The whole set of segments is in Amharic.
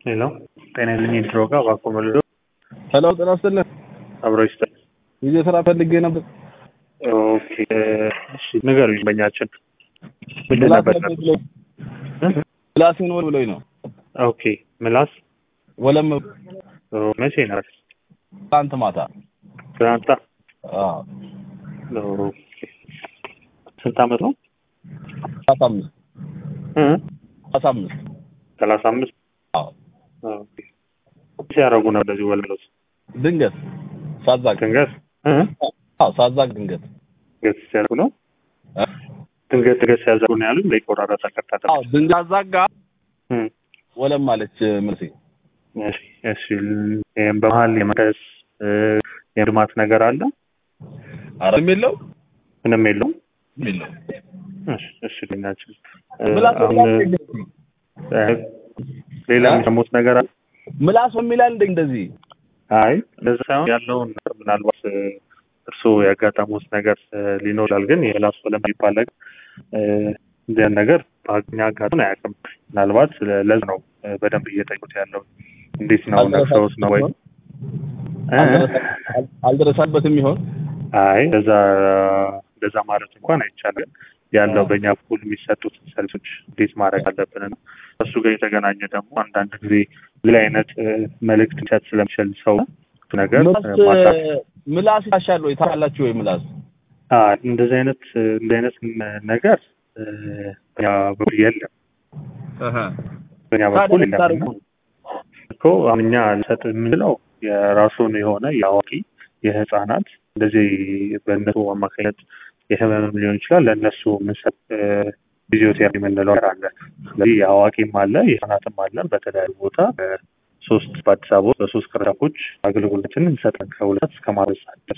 ሄሎ ጤና ይስጥልኝ ድሮ ጋር እባክዎ መልዶ ሄሎ ጤና ይስጥልኝ አብሮ ይስጥል ጊዜ ስራ ፈልጌ ነበር። ኦኬ እሺ ንገሩኝ በኛችን ምንድን ነበር ብሎኝ ምላሴን ወል ብሎኝ ነው። ኦኬ ምላስ ወለም ኦ፣ መቼ ነበር ትናንት ማታ ትናንታ አዎ፣ ኦኬ ስንት አመት ነው ሰላሳ አምስት እ ሰላሳ አምስት ሰላሳ አምስት አዎ። ኦኬ ሲያደርጉ ነው እንደዚህ ወልመሎስ ድንገት ሳዛግ ድንገት እ አዎ፣ ሳዛግ ድንገት ድንገት ሲያደርጉ ነው እ? ድንገት ድንገት ሲያደርጉ ነው ያሉኝ ለይቆራረጥ ተከታተ አዎ፣ ድንገት አዛጋ እ ወለም አለች መልሴ። እሺ እሺ ይሄን በመሀል የመቀስ እ የልማት ነገር አለ አረ የለው ምንም የለውም የለው እሺ እሺ ልኛችን ምላስ አሁን እ ሌላ እ? የሚሰሙት ነገር አለ ምላስ የሚላል እንደ እንደዚህ አይ እንደዛ ሳይሆን ያለውን ነገር ምናልባት እ እርስዎ ያጋጠሙት ነገር እ ሊኖር ይችላል። ግን የላስ ወለም የሚባል ነገር እ እንዲያን ነገር በኛ አጋጥሞን አያውቅም። ምናልባት ለዝ ነው እ በደንብ እየጠየቁት ያለው እንዴት ነው ነፍሰውት ነው ወይ እ? አልደረሳበትም ይሆን አይ እንደዛ እንደዛ ማለት እንኳን አይቻልም። ያለው በእኛ በኩል የሚሰጡት ሰርቪሶች እንዴት ማድረግ አለብን ነው። እሱ ጋር የተገናኘ ደግሞ አንዳንድ ጊዜ ሌላ አይነት እ መልእክት ሊሰጥ ስለሚችል ሰው ነገር ምላስ እ ማጣት ምላስ ይታሻል ወይ ታላችሁ ወይ ምላስ አ እንደዚህ አይነት እ እንደዚህ አይነት ም- ነገር እ በእኛ በኩል የለም። በእኛ በኩል ታዲያ የለም ታርጉ እና እኮ አሁን እኛ ልሰጥ የምንለው የራሱን የሆነ የአዋቂ የህፃናት እንደዚህ በእነሱ አማካኝነት የህመምም ሊሆን ይችላል ለእነሱ የምንሰጥ እ ፊዚዮቴራፒ የምንለው ነገር አለ። ስለዚህ የአዋቂም አለ የህፃናትም አለ። በተለያዩ ቦታ በሶስት በአዲስ አበባ ውስጥ በሶስት ቅርንጫፎች አገልግሎትን እንሰጣለን ከሁለት እስከ ማድረስ ድረስ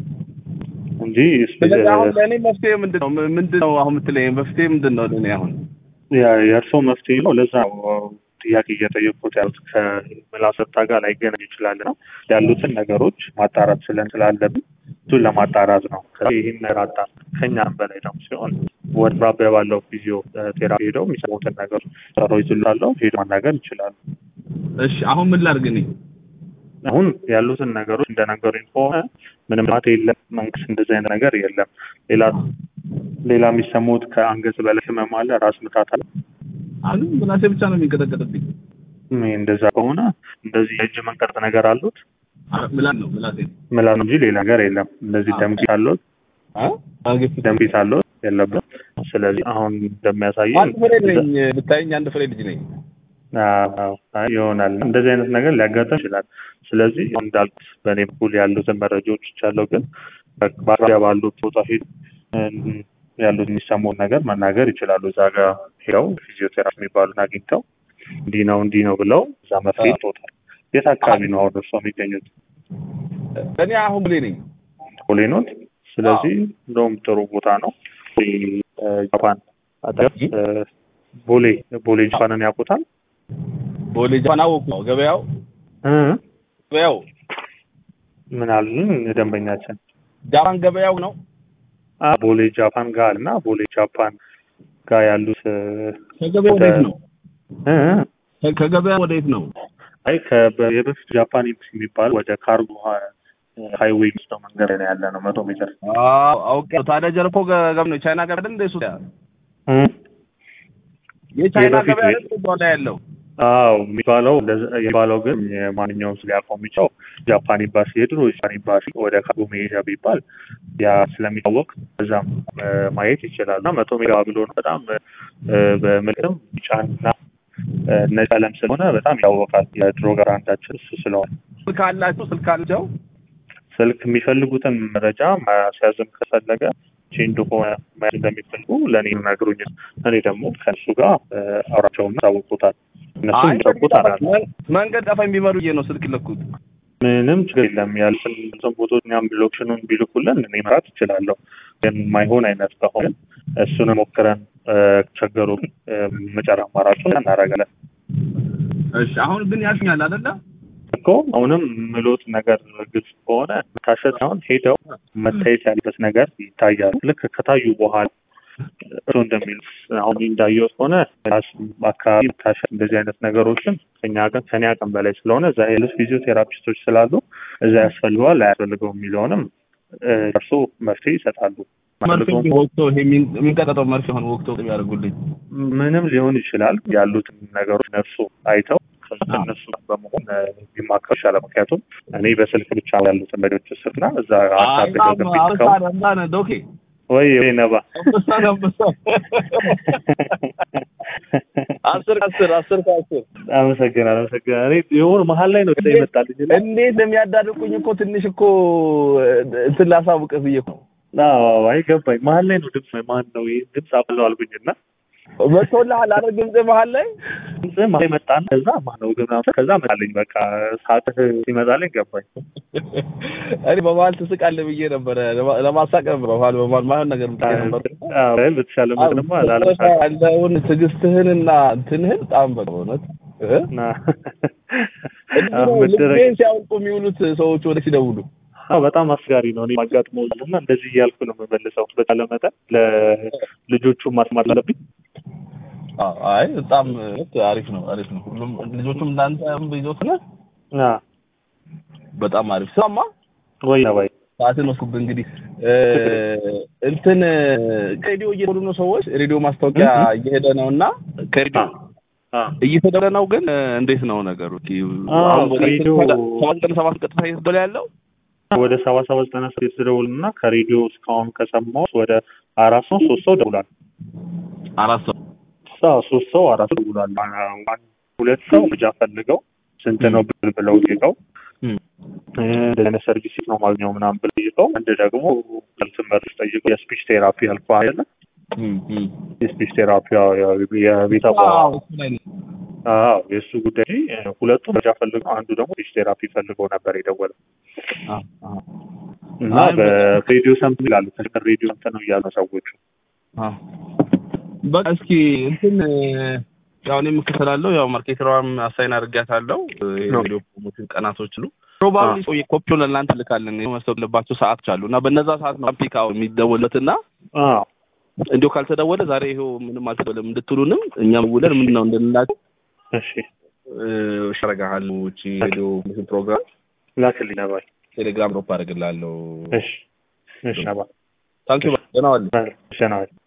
እንጂ ስለዚህ አሁን ለእኔ መፍትሄ ምንድን ነው ምንድን ነው አሁን የምትለኝ መፍትሄ ምንድን ነው ለእኔ አሁን ያ- የእርስዎ መፍትሄ ነው። ለዛ ነው ጥያቄ እየጠየቁት ያሉት ከምላስ ወጣ ጋር ላይገናኝ ይችላል ነው ያሉትን ነገሮች ማጣራት ስለን ስላለብን እሱን ለማጣራት ነው። ከዚህ ይህን ነገር አጣ ከኛም በላይ ደግሞ ሲሆን ወደ አቅራቢያ ባለው ፊዚዮ ቴራፒ ሄደው የሚሰሙትን ነገር ሰሮ ይዝላለው ሄዶ ማናገር ይችላሉ። እሺ አሁን ምን ላድርግ እኔ አሁን ያሉትን ነገሮች እንደነገሩኝ ከሆነ ምንም ማት የለም። መንግስት እንደዚህ አይነት ነገር የለም። ሌላ ሌላ የሚሰሙት ከአንገት በላይ ህመም አለ፣ ራስ ምታት አለ። አሁን ምላሴ ብቻ ነው የሚንቀጠቀጥብኝ ይህ እንደዛ ከሆነ እንደዚህ የእጅ መንቀርጥ ነገር አሉት አ- ምላስ ነው ምላሴ ምላ ነው እንጂ ሌላ ነገር የለም። እንደዚህ ደም ቂት አለዎት? አ አንገት ደም ቂት አለዎት? የለብም። ስለዚህ አሁን እንደሚያሳየን አንድ ፍሬ ነኝ ብታየኝ አንድ ፍሬ ልጅ ነኝ አዎ፣ አይ ይሆናል። እንደዚህ አይነት ነገር ሊያጋጥም ይችላል። ስለዚህ አሁን እንዳልኩት በእኔ በኩል ያሉትን መረጃዎች ይቻለው፣ ግን በአቅራቢያ ባሉት ቦታ ሄድ ያሉት የሚሰሙን ነገር መናገር ይችላሉ። እዛ ጋር ሄደው ፊዚዮቴራፒ የሚባሉን አግኝተው እንዲህ ነው እንዲህ ነው ብለው እዛ መፍትሄ ይሰጡታል። የት አካባቢ ነው አሁን እርስዎ የሚገኙት? እኔ አሁን ብሌ ነኝ ቦሌ ኖት። ስለዚህ እንደውም ጥሩ ቦታ ነው። ቦሌ እ ጃፓን አጠገብ እ ቦሌ ቦሌ ጃፓንን ያውቁታል? ቦሌ ጃፓን አወቁ ነው ገበያው እ ገበያው ምን አሉን ደንበኛችን? ጃፓን ገበያው ነው አ ቦሌ ጃፓን ጋር እና ቦሌ ጃፓን ጋር ያሉት እ ከገበያው ወዴት ነው እ ከ- ከገበያው ወዴት ነው አይ ከበ- የበፊት ጃፓን ኤምባሲ የሚባል ወደ ካርጎ ሀ- ሃይዌይ ውስጥ መንገድ ላይ ነው ያለ ነው መቶ ሜትር አዎ አውቄ ታዲያ ጀርኮ ገበያ ነው ቻይና ገበያ አይደል እንደ እሱ እ የቻይና የበፊት ገበያ ቤት- አይደል በኋላ ያለው አዎ የሚባለው እንደዛ- የሚባለው ግን የማንኛውም ሰው ሊያውቀው የሚችለው ጃፓን ኤምባሲ የድሮ ጃፓን ኤምባሲ ወደ ካርጎ መሄጃ ቢባል ያ ስለሚታወቅ በዛም እ ማየት ይችላል እና መቶ ሜጋ ብሎ ነው በጣም እ በምልክም ቢጫና እ ነጭ ቀለም ስለሆነ በጣም ያወቃል። የድሮ ጋር አንዳችን እሱ ስለሆነ ስልክ አላችሁ ስልክ አላቸው ስልክ የሚፈልጉትን መረጃ ማስያዝም ከፈለገ ቼንዶ ከሆነ መያዝ እንደሚፈልጉ ለእኔ ነግሩኝ። እኔ ደግሞ ከእሱ ጋር እ አውራቸውና ታውቁታል። እነሱ አይ የሚጠቁት አላለ መንገድ ጠፋኝ ቢበሉ ብዬ ነው ስልክ ይለኩት ምንም ችግር የለም። ያሉትን ብዙም ቦታዎች እኛም ሎኬሽኑን ቢልኩልን እኔ መራት እችላለሁ። ግን የማይሆን አይነት ከሆነ እሱን ሞክረን እ ቸገሩ እ መጨረ አማራጩን እናደርጋለን እሺ አሁን ግን ያሽኛል አይደለ እኮ አሁንም ምሎት ነገር ግልጽ ከሆነ መታሸት ሳይሆን ሄደው መታየት ያለበት ነገር ይታያል። ልክ ከታዩ በኋላ እሱ እንደሚሉት አሁን እንዳየሁት ከሆነ አካባቢ መታሸት እንደዚህ አይነት ነገሮችን ከኛ ቀን ከኔ አቅም በላይ ስለሆነ እዛ ያሉት ፊዚዮቴራፒስቶች ስላሉ እዛ ያስፈልገዋል አያስፈልገውም የሚለውንም እርሱ መፍትሄ ይሰጣሉ። መርፌ ወቅቶ ይሄ የሚንቀጠጠው መርፌ ሆን ወቅቶ ያደርጉልኝ ምንም ሊሆን ይችላል። ያሉትን ነገሮች ነፍሱ አይተው እነሱ በመሆን ቢማከሩ ይሻላል። ምክንያቱም እኔ በስልክ ብቻ ያሉትን ነገሮች ስልና እዛ ዶኬ ወይ ወይ ነባ አስር ከአስር አስር ከአስር አመሰግናለሁ አመሰግናለሁ። እኔ የሆነ መሀል ላይ ነው ጊዜ ይመጣልኝ። እንዴት እንደሚያዳርቁኝ እኮ ትንሽ እኮ እንትን ላሳውቅህ ብዬ እኮ አዎ አይ ገባኝ። መሀል ላይ ነው ድምፅ ማን ነው ይህ ድምፅ አብለው አልኩኝና መጥቶልሃል አይደል? ድምፅ መሀል ላይ ድምፅ መሀል ላይ መጣና ከዛ ማነው ግን ከዛ መጣልኝ። በቃ ሰዓትህ ሲመጣልኝ ገባኝ። እኔ በመሀል ትስቃለህ ብዬ ነበረ ለማሳቅ ነበር። በመሀል በመሀል ማይሆን ነገር ብዬ ነበር። አዎ በተሻለ ምንማ ላለመሳቅ ያለውን ትዕግስትህንና እንትንህን በጣም በቃ በእውነት ልቤን ሲያውቁ የሚውሉት ሰዎች ወደ ሲደውሉ አዎ በጣም አስጋሪ ነው። እኔ ማጋጥመው እና እንደዚህ እያልኩ ነው የምመልሰው። በተቻለ መጠን ለልጆቹ ማስማት አለብኝ። አይ በጣም አሪፍ ነው፣ አሪፍ ነው። ሁሉም ልጆቹም እንዳንተ ይዞት ነው። በጣም አሪፍ ስማማ ወይ ወይ ሰዓትን ወስኩብህ። እንግዲህ እንትን ከሬዲዮ እየሄዱ ነው ሰዎች። ሬዲዮ ማስታወቂያ እየሄደ ነው እና ከሬዲዮ እየተደረ ነው። ግን እንዴት ነው ነገሩ? ሬዲዮ ሰባት ቀን ሰባት ቀጥታ እየተደለ ያለው ወደ ሰባ ሰባት ዘጠና ስድስት ደውል እና ከሬዲዮ እስካሁን ከሰማሁት ወደ አራት ሰው ሶስት ሰው ደውሏል። አራት ሰው ሶስት ሰው አራት ሰው ደውሏል። ሁለት ሰው ልጃ ፈልገው ስንት ነው ብል ብለው ጠይቀው እንደዚህ አይነት ሰርቪስ ነው ማግኘው ምናምን ብለው ጠይቀው፣ አንድ ደግሞ ትምህርት ጠይቀው የስፒች ቴራፒ ያልኩ አይደለ የስፒች ቴራፒ የቤተሰብ አዎ የእሱ ጉዳይ ሁለቱ መረጃ ፈልገው አንዱ ደግሞ ስፒች ቴራፒ ፈልገው ነበር የደወለው እና በሬዲዮ ሰምተው ይላሉ። ሬዲዮ ሰምተው ነው እያሉ ሰዎቹ። በቃ እስኪ እንትን ያው እኔ የምከተላለው ያው ማርኬተሯም አሳይን አድርጊያታለሁ። የሬዲዮ ፕሮሞሽን ቀናቶች አሉ። ፕሮባብሊ ሰው ኮፒውን ለእናንተ ልካለን የመሰለባቸው ሰዓት አሉ እና በነዛ ሰዓት ነው ፒክ አውት የሚደወለት እና እንዲሁ ካልተደወለ ዛሬ ይኸው ምንም አልተደወለም እንድትሉንም እኛም ውለን ምንድን ነው እንድንላቸው እሺ ሸረጋሃል ውጪ ሬዲዮ ፕሮግራም ላክልኝ ነባል ቴሌግራም ሮፕ አደርግልሃለሁ። እሺ እሺ ነባ ታንኪዩ ደህና ዋል ደህና ዋል